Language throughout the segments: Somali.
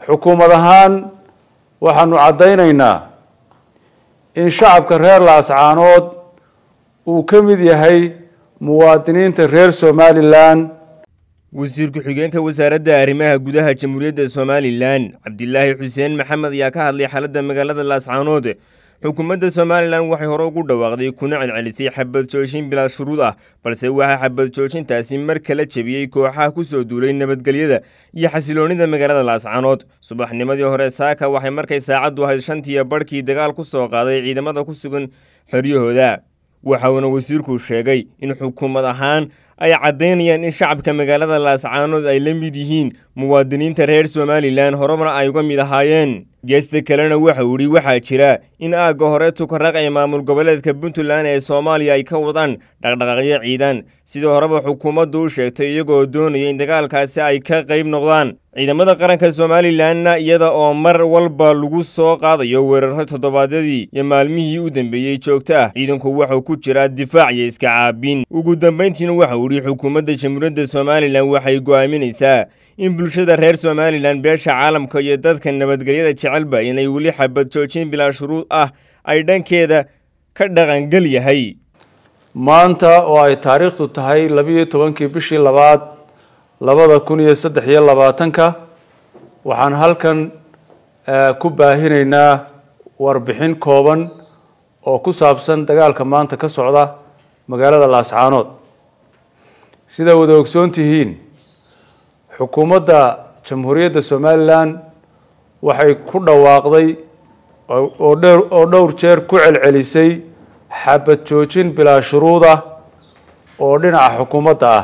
xukuumad ahaan waxaanu caddaynaynaa in shacabka reer laascaanood uu ka mid yahay muwaadiniinta reer somalilan wasiir ku-xigeenka wasaaradda arrimaha gudaha jamhuuriyadda somalilan cabdilaahi xuseen maxamed ayaa ka hadlay xaaladda magaalada laascaanood xukuumadda somalilan waxay hore ugu dhawaaqday kuna celcelisay xabad joojin bilaa shuruud ah balse waxaa xabad joojintaasi mar kala jebiyey kooxaha ku soo duulay nabadgelyada iyo xasiloonnida magaalada laascaanood subaxnimadii hore saaka waxay markay saacaddu ahayd shantiiyo barhkii dagaal ku soo qaaday ciidamada ku sugan xeryahooda waxauna wasiirku sheegay in xukuumad ahaan ay caddaynayaan in shacabka magaalada laascaanood ay la mid yihiin muwaadiniinta reer somalilan horumar ay uga mid ahaayeen geesta kalena waxa uu idhi waxaa jira in aagga hore tukaraq ee maamul goboleedka puntland ee soomaaliya ay ka wadaan dhaqdhaqaaqyo ciidan sidii horeba xukuumaddu u sheegtay iyagoo doonaya in dagaalkaasi ay ka qayb noqdaan ciidamada qaranka somalilanna iyada oo mar walba lagu soo qaadayo weeraro toddobaadyadii iyo maalmihii u dambeeyey joogto ah ciidanku wuxuu ku jiraa difaac iyo iska caabin ugu dambayntiina waxa uu idhi xukuumadda jamhuuriyadda somalilan waxay go'aaminaysaa in bulshada reer somalilan beesha caalamka iyo dadka nabadgelyada jecelba inay weli xabad joojin bilaa shuruud ah ay dhankeeda ka dhaqangel yahay maanta oo ay taariikhdu tahay labiiyo tobankii bishii labaad labada kun iyo saddex iyo labaatanka waxaan halkan ku baahinaynaa warbixin kooban oo ku saabsan dagaalka maanta ka socda magaalada laascaanood sida wada ogsoon tihiin xukuumadda jamhuuriyadda somalilan waxay ku dhawaaqday oo dhowr jeer ku celcelisay xabad joojin bilaa shuruud ah oo dhinaca xukuumadda ah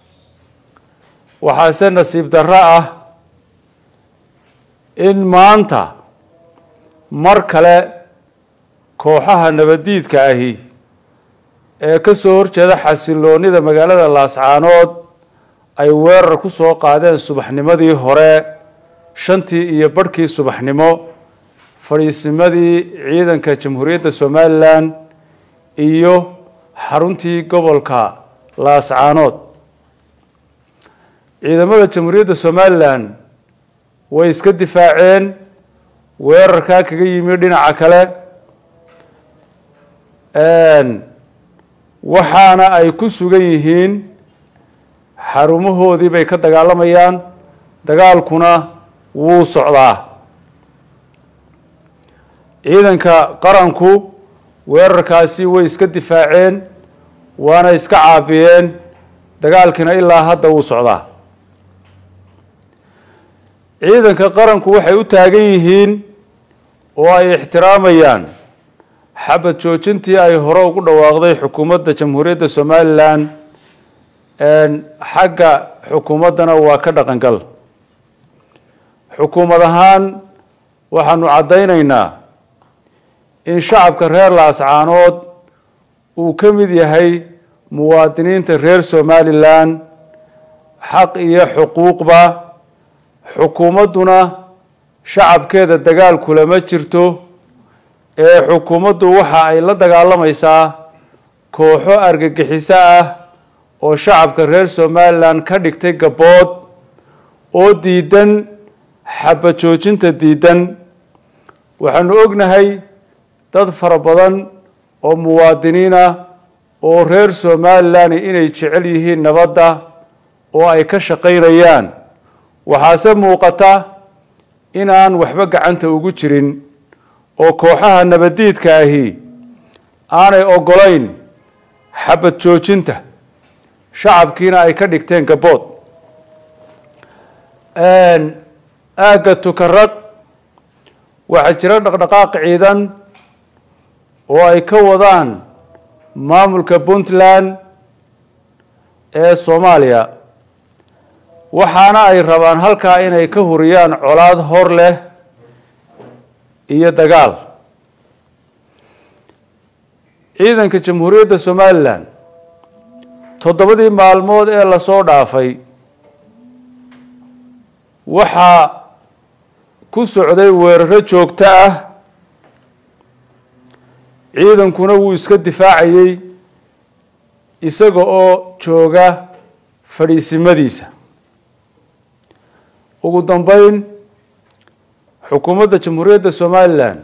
waxaase nasiib darro ah in maanta mar kale kooxaha nabaddiidka ahi ee ka soo horjeeda xasiloonnida magaalada laascaanood ay weerar ku soo qaadeen subaxnimadii hore shantii iyo barhkii subaxnimo fadhiisimadii ciidanka jamhuuriyadda somalilan iyo xaruntii gobolka laascaanood ciidamada jamhuuriyadda somalilan way iska difaaceen weerarkaa kaga yimi dhinaca kale waxaana ay ku sugan yihiin xarumahoodii bay ka dagaalamayaan dagaalkuna wuu socdaa ciidanka qaranku weerarkaasi way iska difaaceen waana iska caabiyeen dagaalkiina ilaa hadda wuu socdaa ciidanka qaranku waxay u taagan yihiin oo ay ixtiraamayaan xabad joojintii ay hore ugu dhawaaqday xukuumadda jamhuuriyadda somalilan xagga xukuumaddana waa ka dhaqangal xukuumad ahaan waxaanu caddaynaynaa in shacabka reer laascaanood uu ka mid yahay muwaadiniinta reer somalilan xaq iyo xuquuqba xukuumadduna shacabkeeda dagaal kulama jirto ee xukuumaddu waxa ay la dagaalamaysaa kooxo argagixiso ah oo shacabka reer somalilan ka dhigtay gabbood oo diidan xabad joojinta diidan waxaanu ognahay dad fara badan oo muwaadiniin ah oo reer somalilan inay jecel yihiin nabadda oo ay ka shaqaynayaan waxaase muuqata inaan waxba gacanta ugu jirin oo kooxaha nabaddiidka ahi aanay oggolayn xabad joojinta shacabkiina ay ka dhigteen gabbood aagga tukaraq waxaa jira dhaqdhaqaaq ciidan oo ay ka wadaan maamulka puntland ee soomaaliya waxaana ay rabaan halkaa inay ka huriyaan colaad hor leh iyo dagaal ciidanka jamhuuriyadda somalilan toddobadii maalmood ee lasoo dhaafay waxaa ku socday weeraro joogto ah ciidankuna wuu iska difaacayey isaga oo jooga fadhiisimadiisa ugu dambeyn xukuumadda jamhuuriyadda somalilan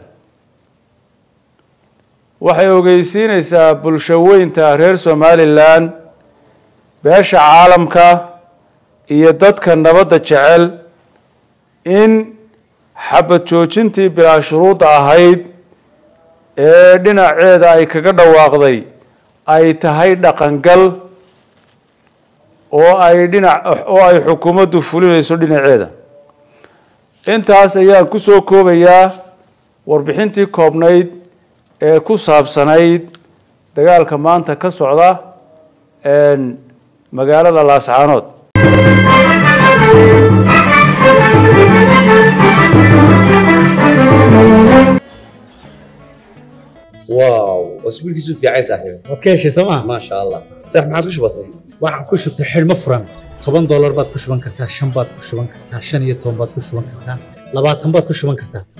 waxay ogeysiineysaa bulsho weynta reer somalilan beesha caalamka iyo dadka nabadda jecel in xabad joojintii bilaa shuruudda ahayd ee dhinaceeda ay kaga dhawaaqday ay tahay dhaqangal oo ay dhinac oo ay xukuumaddu fulinayso dhinaceeda intaas ayaan ku soo koobayaa warbixintii koobnayd ee ku saabsanayd dagaalka maanta ka socda magaalada laascaanood واو اسبوعك في عايز صاحبي waad ka heshay sooma ما شاء الله صح ما عادش بسيط waxaan ku shubtay xidhmo furan toban doolar baad ku shuban kartaa shan baad ku shuban kartaa shan iyo toban baad ku shuban kartaa labaatan baad ku shuban kartaa